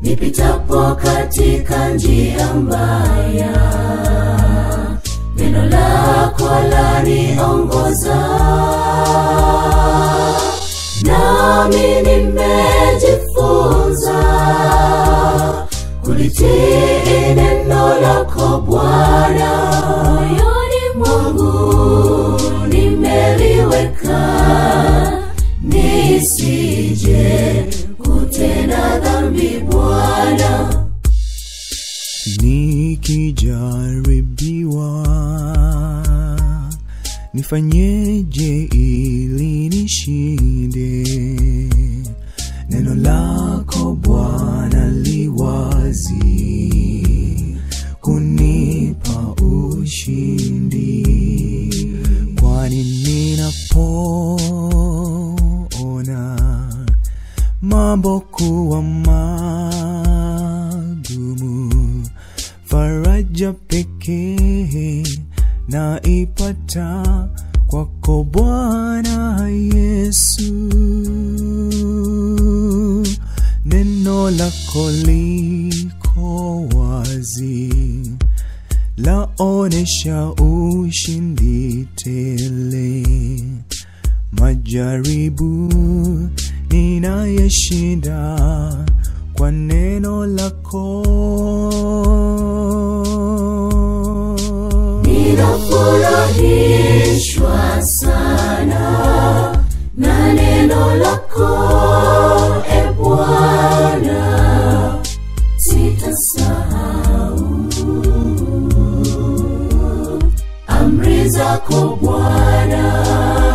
nipitapo katika njia mbaya neno lako laniongoza nami nimejifunza kulitii neno lako bwana moyoni mwangu nimeliweka nisije kutenda dhambi bwana nikijaribiwa nifanyeje ili nishinde neno lako bwana liwazi kunipa ushindi kwani ninapoona mambo kuwa magumu faraja pekee naipata kwako bwana yesu neno lako liko wazi laonesha ushindi tele majaribu ninayeshinda kwa neno lako ninafurahishwa sana na neno lako e bwana sitasahau amri zako bwana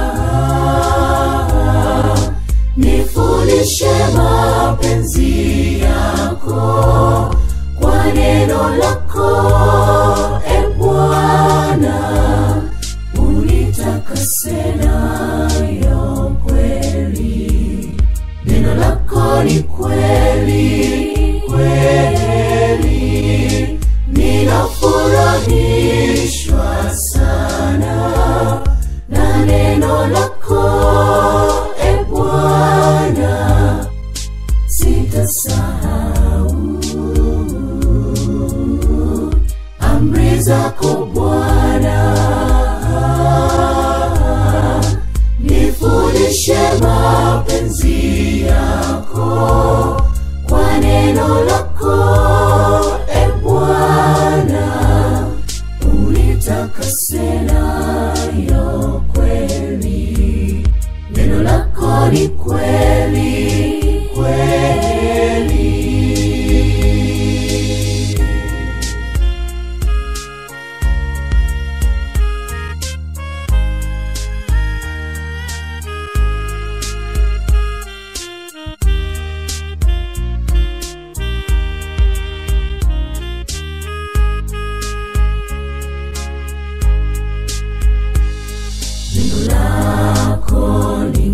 nifundishe mapenzi yako kwa neno lako e bwana unitakase nayo kweli neno lako ni kweli kweli ninafurahishwa sana na neno lako e bwana sitasahau amri zako bwana nifundishe mapenzi yako kwa neno lako e bwana unitakase nayo kweli neno lako ni kweli kweli neno lako ni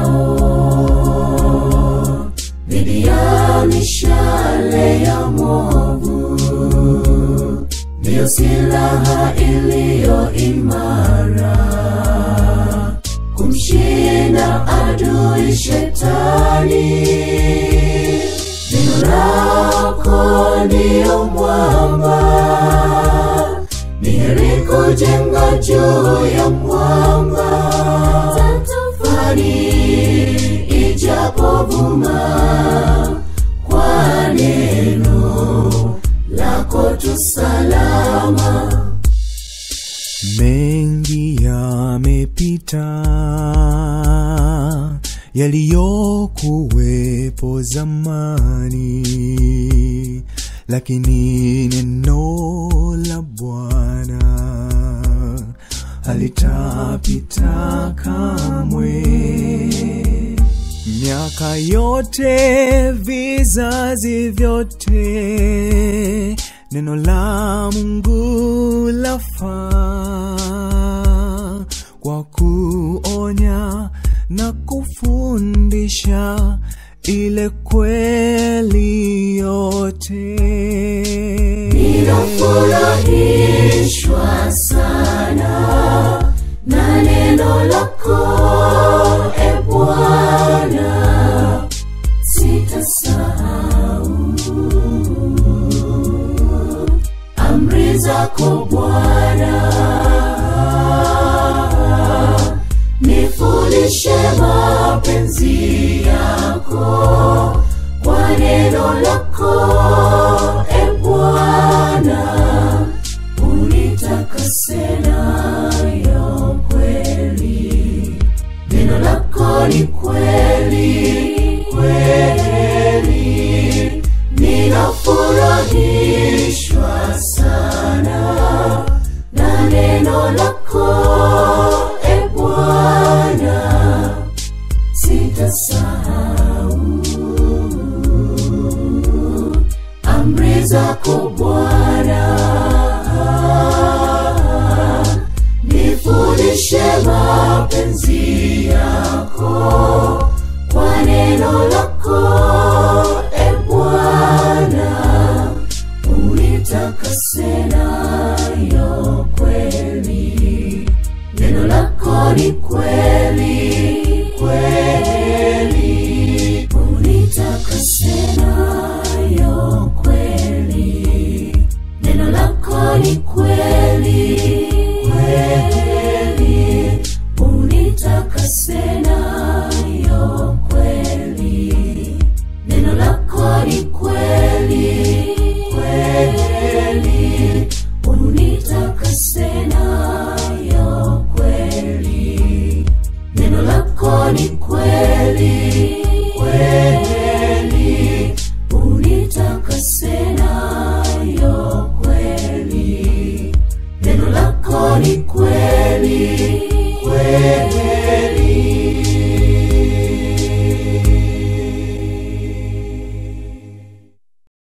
ngao dhidi ya mishale ya mwovu ndiyo silaha iliyo imara kumshinda adui shetani neno lako ndiyo mwamba ni heri kujenga juu ya mwamba tufani ijapovuma kwa neno lako tu salama mengi yamepita yaliyokuwepo zamani lakini neno la bwana halitapita kamwe miaka yote vizazi vyote neno la mungu lafaa kwa kuonya na kufundisha ile kweli yote ninafurahishwa sana na neno lako e bwana sitasahau zako Bwana, nifundishe mapenzi yako kwa neno lako, e Bwana, unitakase nayo kweli. Neno lako ni kweli, kweli, ninafurahishwa sana na neno lako, e Bwana, sitasahau amri zako Bwana, nifundishe mapenzi yako kwa neno lako, e Bwana, unitakase nayo kweli. Neno lako ni kweli, kweli, unitakase nayo kweli. Neno lako ni kweli, kweli, unitakase nayo kweli. Neno lako ni kweli, kweli, unitakase nayo kweli. Neno lako ni kweli, kweli,